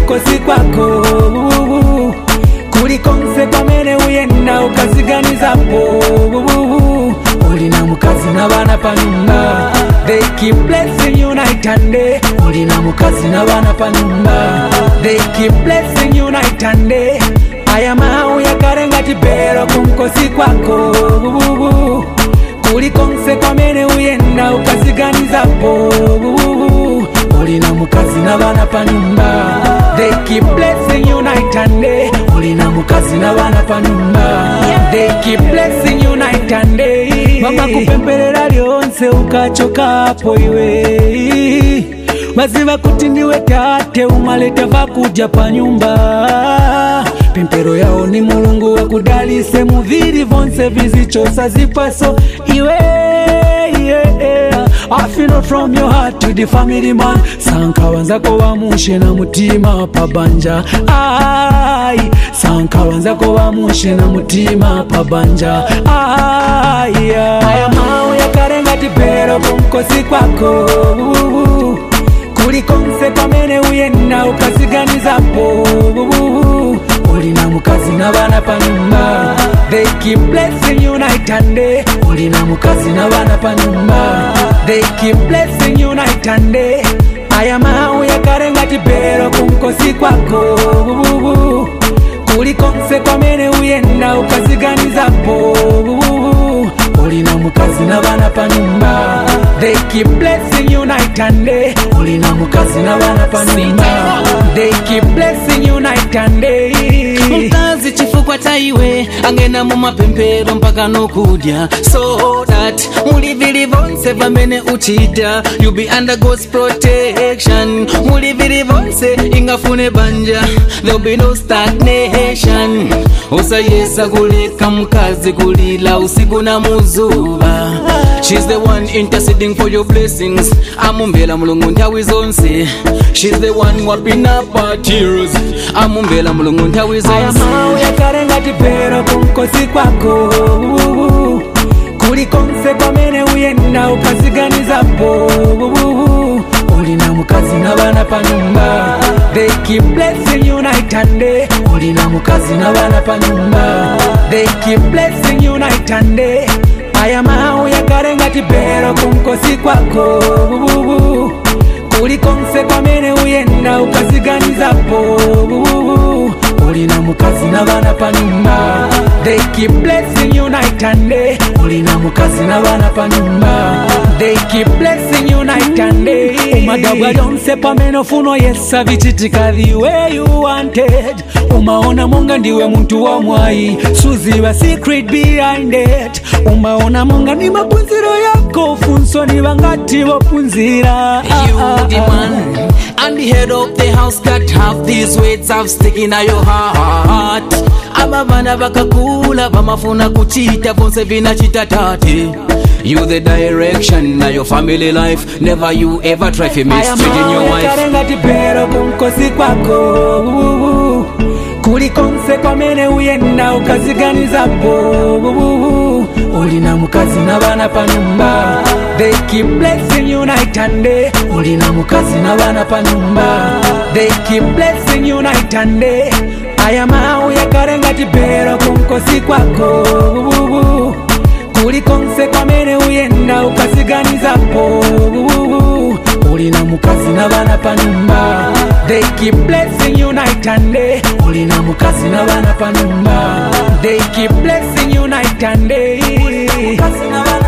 kunkosi kwako kulikonse kwamene uyenda ukaziganizapo ulina mukazi n'abaana pa nyumba they keep blessing you night and day ulina mukazi n'abaana pa nyumba they keep blessing you night and day aya mawu yakale ngati bero kunkosi kwako kulikonse kwamene uyenda ukaziganizapo ulina mukazi n'abaana pa nyumba they keep blessing you night and day ulina mukazi n'abaana pa nyumba they keep blessing you night and day mama kupemperera lyonse ukachokapo iwe maziva kuti ndiwe tate umaleta vakudya pa nyumba pempero yawo ni mulungu wakudalise muviri vonse vizichosa zipwaso iwe yeah. I feel from your heart to the family man sankawanzako wamushe na mutima pabanja ai sankawanzako wamushe na mutima pabanja ai aya mawu yakarenga tipero kunkosi kwako kulikonse kwamene uyenda ukaziganizapo ulina mukazi n'abaana pa nyumba they keep blessing you night and day ulina mukazi n'abaana pa nyumba they keep blessing you night and day aya mawu yakarenga tipero kunkosi kwako kulikonse kwamene uyenda ukaziganizapo ulina mukazi n'abaana pa nyumba they keep blessing you night and day ulina mukazi n'abaana pa nyumba they keep blessing you night and day mukazi chifukwa cha iwe angena mu mapempero mpaka nokudya so that mulivili vonse pamene uchita you be under God's protection mulivili vonse ingafune banja there'll be no stagnation usayesa kuleka mkazi kulila usiku na muzuva she's the one interceding for your blessings amumbela mulungu nthawi zonse she's the one wiping up our tears amumbela mulungu nthawi aya zonse mawu yakarenga tipero kunkosi kwako kulikonse kwamene uyenda ukaziganizapo ulina mukazi n'abaana pa nyumba they keep blessing you night and day ulina mukazi n'abaana pa nyumba they keep blessing you night and day aya mawu yakarenga tipero kunkosi kwako kulikonse kwamene uyenda ukaziganizapo ulina mukazi n'abaana pa nyumba they keep blessing you night and day ulina mukazi n'abaana pa nyumba they keep blessing you night and day umadabwa lyonse pamene ofuna yesa vichitika the way you wanted umaona monga ndiwe muntu wa mwayi suziva secret behind it umaona monga ni mapunziro yako funso ni vangati vopunzira You the man and the head of the house got half these weights of sticking at your heart aba bana bakakula bamafuna kuchita vonse vinachita tate you the direction na your family life never you ever try to mistreat in your wife karenga tipero kunkosi kwako kulikonse kwamene uyenda ukaziganizapo ulina mukazi n'abaana pa nyumba they keep blessing you night and day ulina mukazi n'abaana pa nyumba they keep blessing you night and day aya mawu yakarenga tipero kunkosi kwako kulikonse kwamene uyenda ukaziganizapo ulina mukazi n'abaana pa nyumba they keep blessing you night and day ulina mukazi n'abaana pa nyumba they keep blessing you night and day Mukazi n'abaana